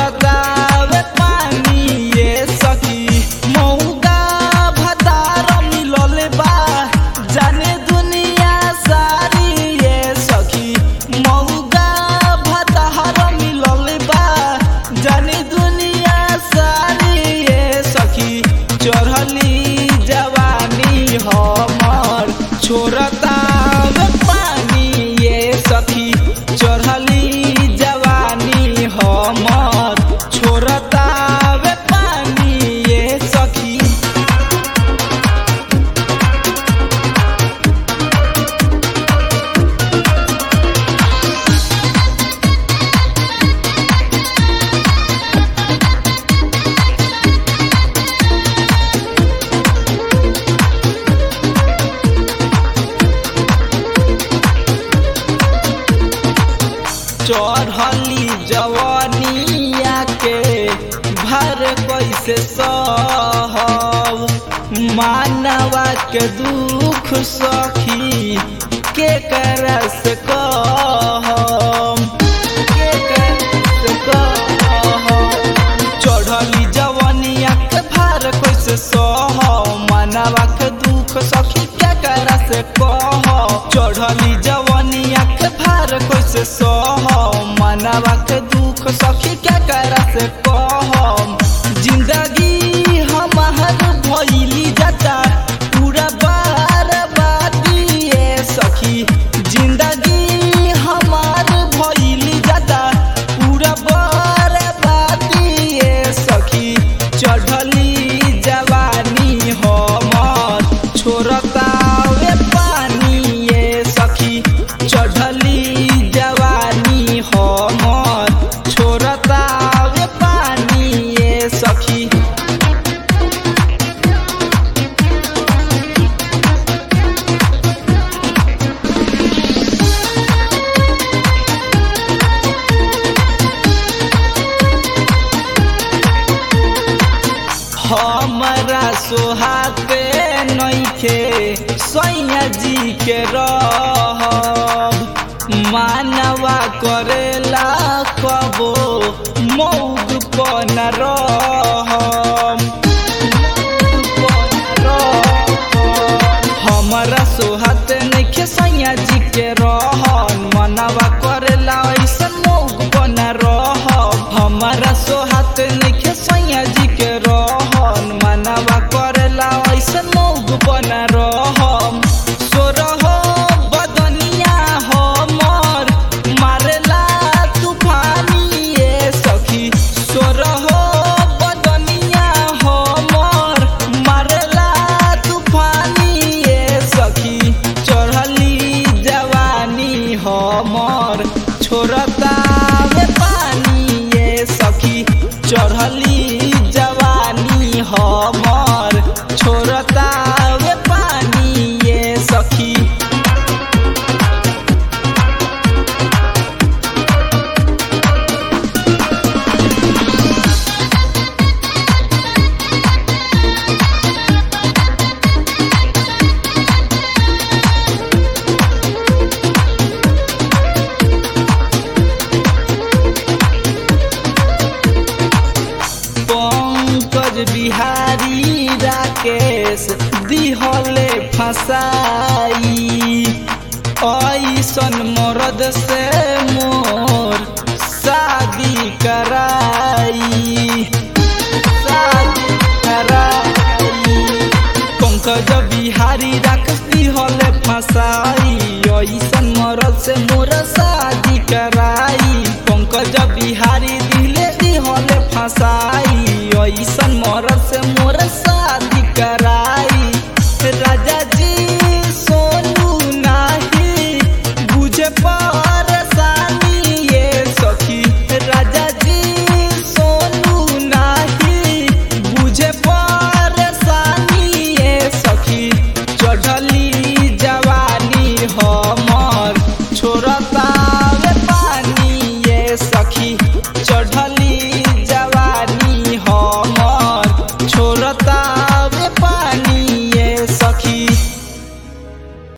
छोड़तावे पानी ये सखी मौगा भतार मिलल बा जाने दुनिया सारी ये सखी मौगा भतार मिलल बा जाने दुनिया सारी ये सखी चढ़ली जवानी हमर छोड़तावे पानी ये सखी चढ़ली जवानी हमर छोड़तावे पानी ये सखी चढ़ली जवानिया के भर कैसे सहब मानवा के दुख सखी के करस कहम के करस कहम चढ़ली जवानिया के भर कैसे सहब मानवा के दुख सखी के करस कह चढ़ली जवानिया के भार कैसे सह मनवा के दुख सखी के करस कह जिंदगी हमार भइली जाता पूरा बार बातिए सखी जिंदगी हमार भइली जाता पूरा बार बातिए सखी चढ़ली जवानी हमर छोड़तावे पानी ये सखी चढ़ली जवानी हमर छोड़तावे पानी ये सखी हमरा सोहाते नइखे सैया जी के रहब मानवा करेला कबो मौग पन रहम हमरा सोहात नइखे सैया जी के रहन मनवा करेला ऐसन मौग बन रहब हमरा सोहात नइखे सैया जी के रहन मनवा करेला ऐसन मौग बन रहम सोरह बदनिया हमर मारेला तूफानी ये सखी सोरह बदनिया हमर मारेला तूफानी ये सखी चढ़ली जवानी हमर छोड़तावे पानी ये सखी चढ़ली जवानी हमर छोड़तावे पानी ये सखी पंकज बिहारी राकेश दिहले फसाई ऐसन मरद से मोर शादी कराई शादी कराई पंकज बिहारी राकेश दिहले फसाई ऐसन मरद से मोर शादी कराई पंकज बिहारी दिले दिहले फसाई